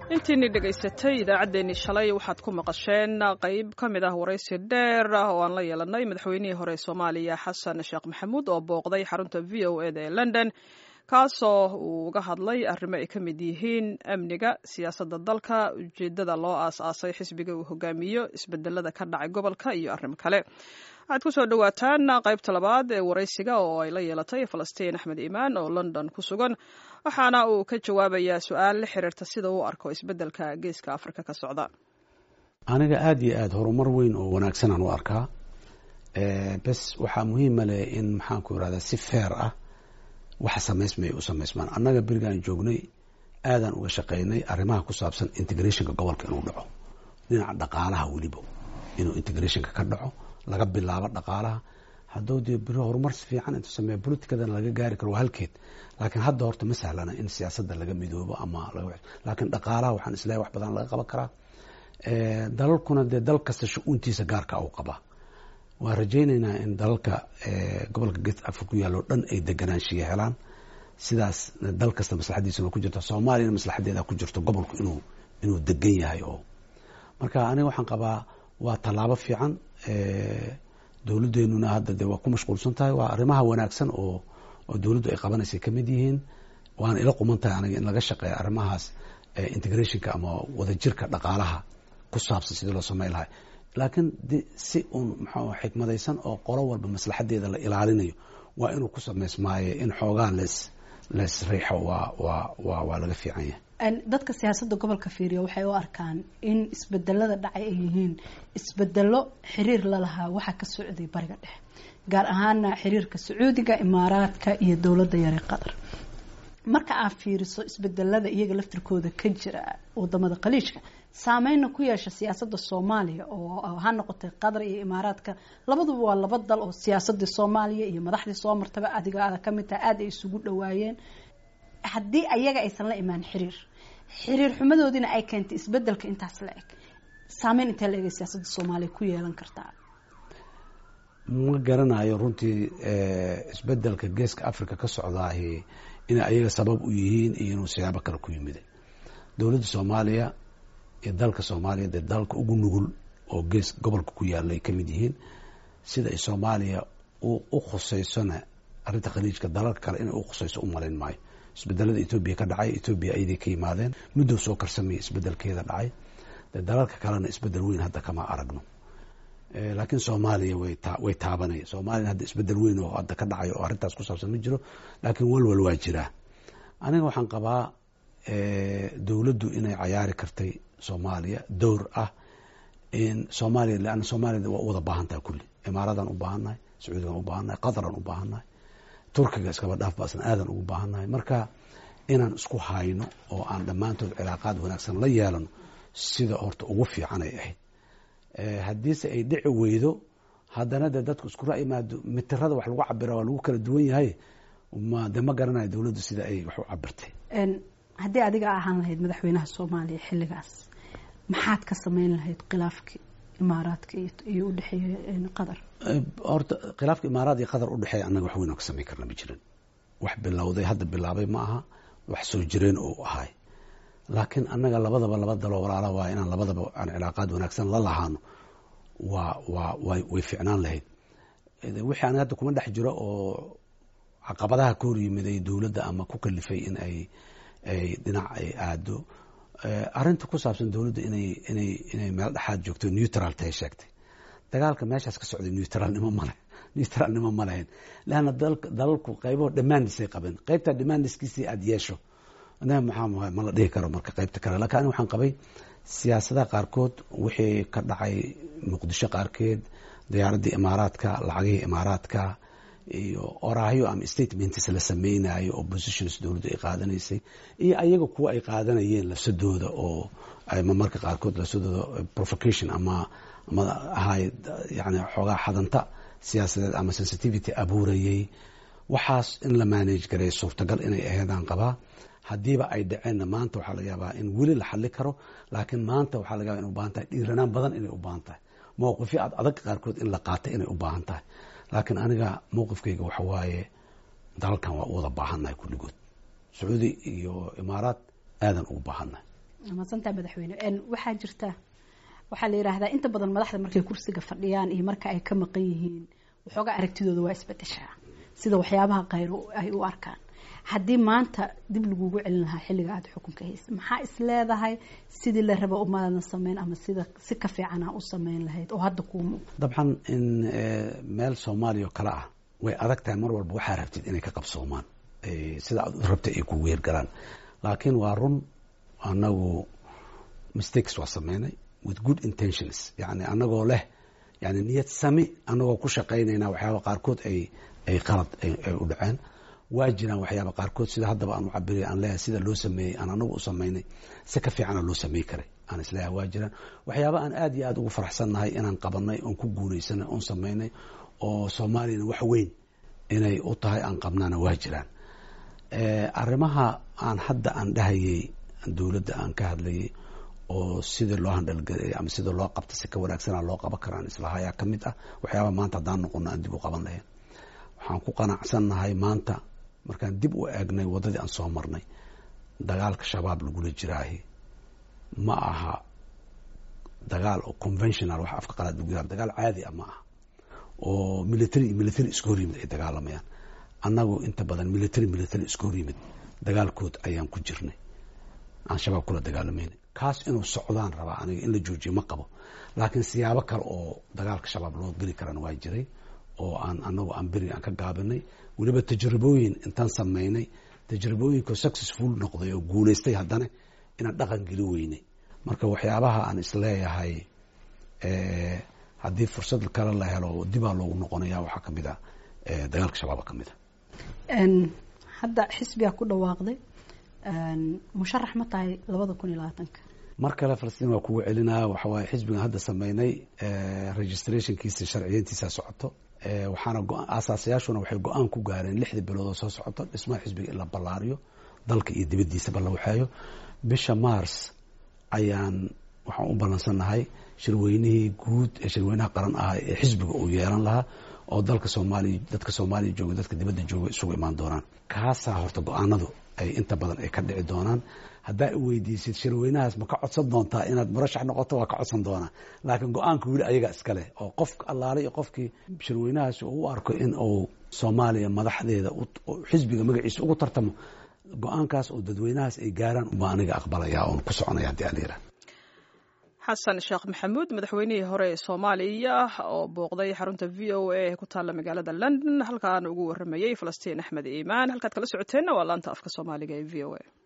intiinii dhegaysatay idaacaddeenii shalay waxaad ku maqasheen qayb ka mid ah waraysi dheer ah oo aan la yeelanay madaxweynihii hore ee soomaaliya xasan sheekh maxamuud oo booqday xarunta v o eda ee london kaasoo uu uga hadlay arrimo ay ka mid yihiin amniga siyaasadda dalka ujeeddada loo aas-aasay xisbiga uu hogaamiyo isbedelada ka dhacay gobolka iyo arrimo kale waxaad ku soo dhowaataan qaybta labaad ee waraysiga oo ay la yeelatay falastiin axmed iimaan oo london ku sugan waxaana uu ka jawaabayaa su-aal la xiriirta sida uu arko isbeddelka geeska afrika ka socda aniga aada iyo aada horumar weyn oo wanaagsanaan u arkaa bes waxaa muhiima leh in maxaanku irahdaa si feer ah waxa samaysmaya u samaysmaan annaga berigaan joognay aadaan uga shaqaynay arrimaha ku saabsan integrationka gobolka inuu dhaco dhinaca dhaqaalaha weliba inuu integrationka ka dhaco laga bilaabo dhaqaalaha hadduu dee beri horumar si fiican intuu sameeya politicadana laga gaari karo waa halkeed laakiin hadda horta ma sahlana in siyaasadda laga midoobo ama laakiin dhaqaalaha waxaan islahay wax badan laga qaban karaa dalalkuna dee dal kasta shu-uuntiisa gaarka u qabaa waan rajaynaynaa in dalalka gobolka gees africa ku yaalloo dhan ay deganaanshiya helaan sidaas dal kasta maslaxadiisuna ku jirto soomaaliyana maslaxadeeda ku jirto gobolku inuu inuu degan yahay oo marka aniga waxaan qabaa waa tallaabo fiican dowladdeenuna hadda dee waa ku mashquulsan tahay waa arrimaha wanaagsan oo oo dowladdu ay qabanaysay ka mid yihiin waana ila quman tahay aniga in laga shaqeeya arrimahaas integrationka ama wadajirka dhaqaalaha ku saabsan sidii loo sameyn lahay laakiin de si uun maxaa xikmadaysan oo qolo walba maslaxadeeda la ilaalinayo waa inuu ku samaysmaaye in xoogaa lees lees riixo waa waa waa waa laga fiican yahay dadka siyaasadda gobolka fiiriya waxay u arkaan in isbedelada dhacay ay yihiin isbedelo xiriir lalahaa waxa ka socday bariga dhexe gaar ahaana xiriirka sacuudiga imaaraadka iyo dowladda yare qatar marka aad fiiriso isbedelada iyaga laftirkooda ka jira wadamada khaliijka saameyna ku yeesha siyaasadda soomaaliya oo ha noqotay qatar iyo imaaraadka labaduba waa laba dal oo siyaasadii soomaaliya iyo madaxdii soo martaba adiga aada kamid tahay aada ay isugu dhawaayeen haddii ayaga aysan la imaan xiriir xiriir xumadoodiina ay keentay isbedelka intaas la eg saameyn intee la eg siyaasadda soomaaliya ku yeelan kartaa ma garanayo runtii isbedelka geeska africa ka socdaahi inay ayaga sabab u yihiin iyo inuu siyaabo kale ku yimida dowladda soomaaliya iyo dalka soomaaliya dee dalka ugu nugul oo gees gobolka ku yaalla ay ka mid yihiin sida ay soomaaliya u khuseysona arrinta khaliijka dalalka kale inay u khuseyso u malayn maayo isbedelada etoobiya ka dhacay etoobiya ayaday ka yimaadeen muddow soo karsamaya isbedelkeeda dhacay dee dalalka kalena isbedel weyn hadda kama aragno laakiin soomaaliya way taabanaya soomaliya hadda isbedel weyn oo hadda ka dhacayo oo arrintaas ku saabsan ma jiro laakiin walwal waa jiraa aniga waxaan qabaa dowladdu inay cayaari kartay soomaaliya dowr ah in soomaaliya leanna soomaliya waa u wada baahan tahay kulli imaaradan u baahannahay sacuudigan u baahannahay qataran u baahannahay turkiga iskaba dhaaf baasna aadan ugu baahannahay marka inaan isku hayno oo aan dhammaantood cilaaqaad wanaagsan la yeelano sida horta ugu fiican ay ahayd haddiise ay dhici weydo haddana dee dadku isku ra-imaado mitirada wax lagu cabira waa lagu kala duwan yahay ma de ma garanayo dowladdu sida ay wax u cabirtay haddii adiga ahaan lahayd madaxweynaha soomaaliya xilligaas maxaad ka sameyn lahayd khilaafkii imaaraadka iyo udhexeeya qatar horta khilaafka imaaraad iyo qatar udhexeeya annaga wax weyn oo ka samayn karna ma jirin wax bilowday hadda bilaabay ma aha wax soo jireen oo ahay laakiin annaga labadaba laba daloo walaala waa inaan labadaba aan cilaaqaad wanaagsan la lahaano waa waa way way ficnaan lahayd wixii aniga hadda kuma dhex jiro oo caqabadaha ka hor yimiday dowladda ama ku kalifay in ay ay dhinac ay aado arrinta ku saabsan dowladda inay inay inay meel dhexaad joogto neutral tahay sheegtay dagaalka meeshaas ka socday neutralnimo male neutralnimo ma lahayn leanna dalalku qaybaho dhammaandisay qabeen qaybtaa dhammaandiskiisii aada yeesho maxaa ma la dhihi karo marka qaybta kale lakin ani waxaan qabay siyaasadaha qaarkood wixii ka dhacay muqdisho qaarkeed diyaaraddii imaaraadka lacagihii imaaraadka iyo oraahyo ama statements la sameynayo oo positions dowladdu ay qaadanaysay iyo ayaga kuwa ay qaadanayeen lafsadooda oo marmarka qaarkood lafsadooda provocation ama ama ahay yani xoogaa xadanta siyaasadeed ama sensitivity abuurayay waxaas in la manage garay suurtagal inay aheedaan qabaa haddiiba ay dhaceenna maanta waxaa laga yaabaa in weli la xali karo laakiin maanta waxaa laga yaba in u baahan tahay dhiiranaan badan inay u baahan tahay mowqifyo ad adag qaarkood in la qaatay inay u baahan tahay laakiin aniga mowqifkayga waxa waaye dalalkan waa u wada baahannahay kulligood sacuudi iyo imaaraad aadan ugu baahannahay maadsantaa madaxweyne waxaa jirta waxaa la yidhaahdaa inta badan madaxda markay kursiga fadhiyaan iyo marka ay ka maqan yihiin waxoogaa aragtidooda waa isbedeshaa sida waxyaabaha kayr ay u arkaan haddii maanta dib lagugu celin lahaa xilliga aada xukunka haysa maxaa is leedahay sidii la raba umaadna sameyn ama sida si ka fiicana u sameyn lahayd oo hadda kuu muuqdo dabcan in meel soomaaliya oo kale ah way adag tahay mar walba waxaa rabtid inay ka qabsoomaan sida aad rabta ay kugu hergalaan laakiin waa run anagu mistakes waa sameynay with good intentions yani anagoo leh yani niyad sami anagoo ku shaqaynayna waxyaaba qaarkood ay ay qalad ay u dhaceen waa jiraan waxyaaba qaarkood sida haddaba aan u cabirey aan leeyahay sida loo sameeyey aan anagu u samaynay si ka fiicana loo samey karay aan isleeyahay waa jiraan waxyaaba aan aad iyo aad ugu faraxsannahay inaan qabanay oon ku guulaysanay oon samaynay oo soomaaliyana wax weyn inay u tahay aan qabnaana waa jiraan arrimaha aan hadda aan dhahayay dowladda aan ka hadlayay oo sidii loo handhalgelay ama sida loo qabta si ka wanaagsana loo qaban kara aan islahayaa ka mid ah waxyaaba maanta haddaan noqono aan dib u qaban lahayn waxaan ku qanacsannahay maanta markaan dib u eegnay waddadii aan soo marnay dagaalka shabaab lagula jiraahi ma aha dagaal oo conventional wax afka qalaad lagu yihahdo dagaal caadi ah ma aha oo military iyo military isku hor yimid ay dagaalamayaan annagu inta badan military military isku hor yimid dagaalkood ayaan ku jirnay aan shabaab kula dagaalamayna kaas inuu socdaan rabaa aniga in la joojiyo ma qabo laakiin siyaabo kale oo dagaalka shabaab loo geli karana waa jiray oo aan anagu aan beriga aan ka gaabinay weliba tajribooyin intaan samaynay tajribooyinka successful noqday oo guulaystay haddana inaan dhaqan geli weynay marka waxyaabaha aan isleeyahay haddii fursad kale la helo dibaa loogu noqonaya waxaa kamid a dagaalka shabaaba ka mid a hadda xisbigaa ku dhawaaqday musharax ma tahay labada kun iyo labaatanka mar kale falastiin waa kugu celinaa waxawaaye xisbigan hadda sameynay registrationkiisa sharciyeyntiisa socoto waxaana aasaasayaashuna waxay go-aan ku gaareen lixda bilood oo soo socoto dhismaha xisbiga in la ballaariyo dalka iyo dibaddiisaba la waxeeyo bisha mars ayaan waxaan u ballansannahay shirweynihii guud ee shirweynaha qaran ah ee xisbiga uu yeelan lahaa oo dalka soomaaliya dadka soomaaliya jooga dadka dibadda jooga isugu imaan doonaan kaasaa horta go-aanadu ay inta badan ay ka dhici doonaan haddaa i weydiisid shirweynahaas ma ka codsan doontaa inaad murashax noqoto waa ka codsan doonaa laakiin go-aanka weli ayaga iskale oo qof allaale iyo qofkii shirweynahaas uu u arko in uu soomaaliya madaxdeeda xisbiga magaciisa ugu tartamo go-aankaas oo dadweynahaas ay gaaraan baa aniga aqbalaya oon ku soconaya haddii aan yidhaha xasan sheekh maxamuud madaxweynihii hore ee soomaaliya oo booqday xarunta v o a ee ku taalla magaalada london halkaan ugu waramayey falastiin axmed iimaan halkaad kala socoteenna waa laanta afka soomaaliga ee v o a